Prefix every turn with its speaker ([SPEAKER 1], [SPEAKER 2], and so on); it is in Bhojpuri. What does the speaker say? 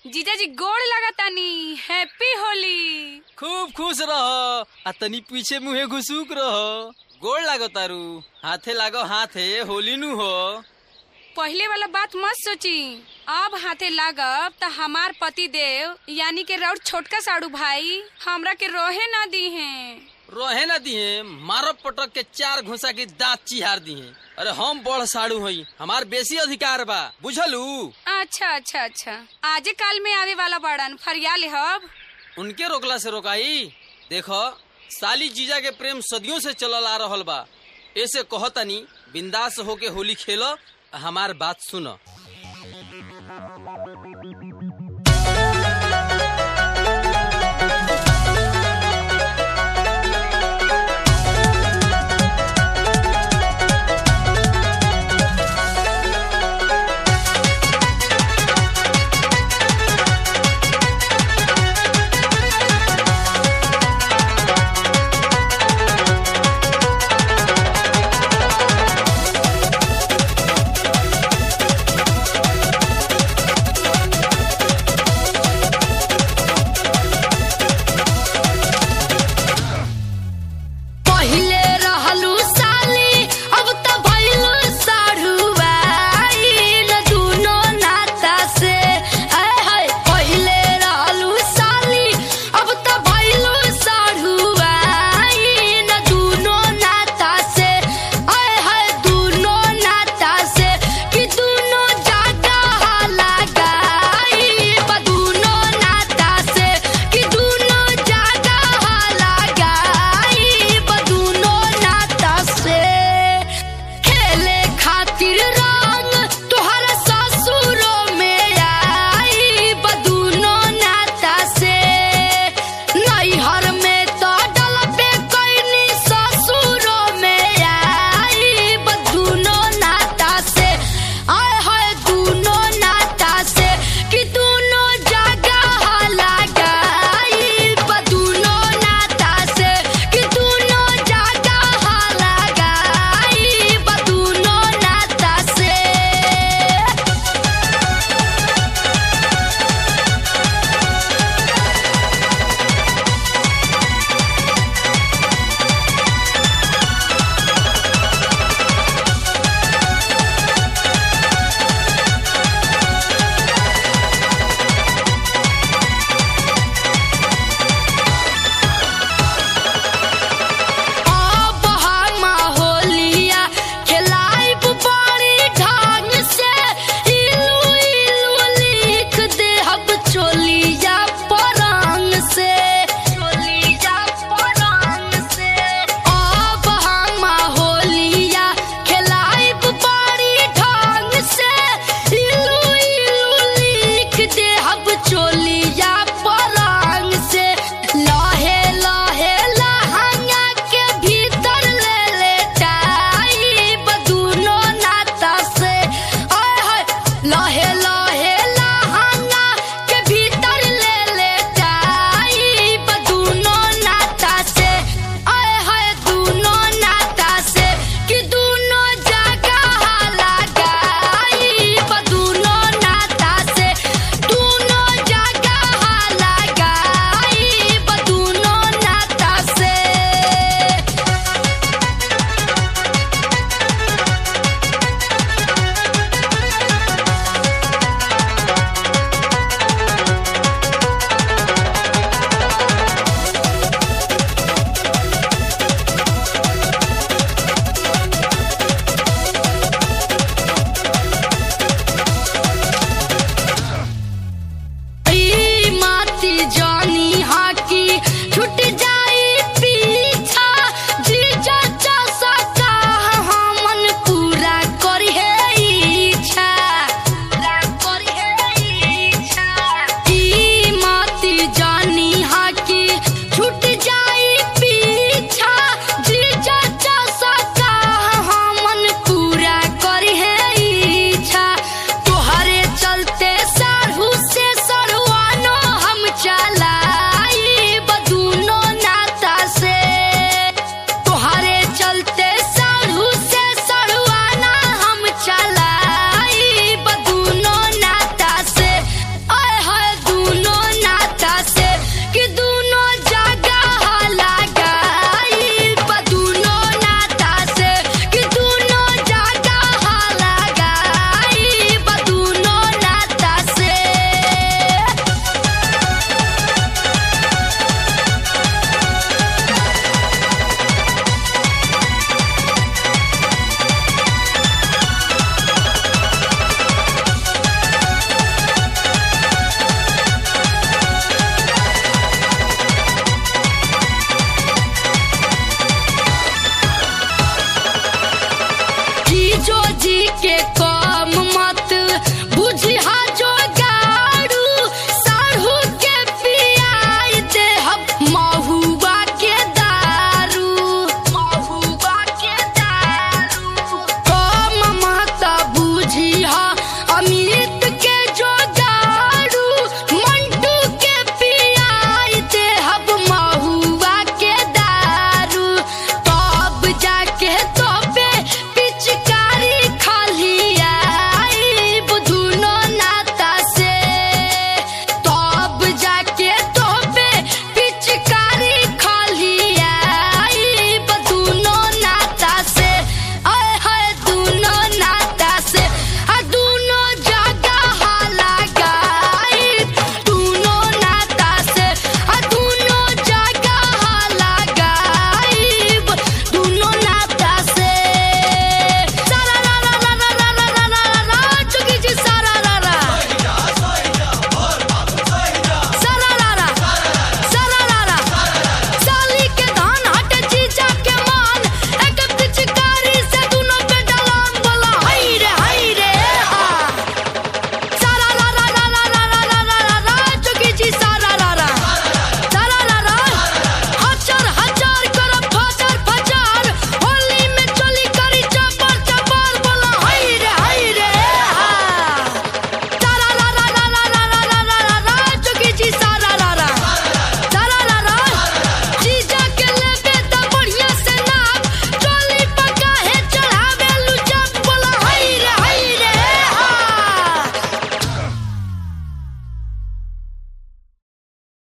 [SPEAKER 1] जीजा जी गोड़ लगातानी हैप्पी होली
[SPEAKER 2] खूब खुश रह आ तनी पीछे मुहे घुसूक रह गोड़ लागो तारू हाथे लागो हाथे होली नु हो
[SPEAKER 1] पहले वाला बात मत सोची अब हाथे लागब त हमार पति देव यानी के रउर छोटका साड़ू भाई हमरा के रोहे ना दी हैं
[SPEAKER 2] रहे ना दिए मारो पटक के चार घुसा के दांत चिहार दिए अरे हम बड़ साड़ू हई हमार बेसी अधिकार बा बुझलू
[SPEAKER 1] अच्छा अच्छा अच्छा आजे काल में आवे वाला बड़न फरिया ले हब
[SPEAKER 2] उनके रोकला से रोकाई देखो साली जीजा के प्रेम सदियों से चलल आ रहल बा ऐसे कहतनी बिंदास होके होली खेलो आ हमार बात सुनो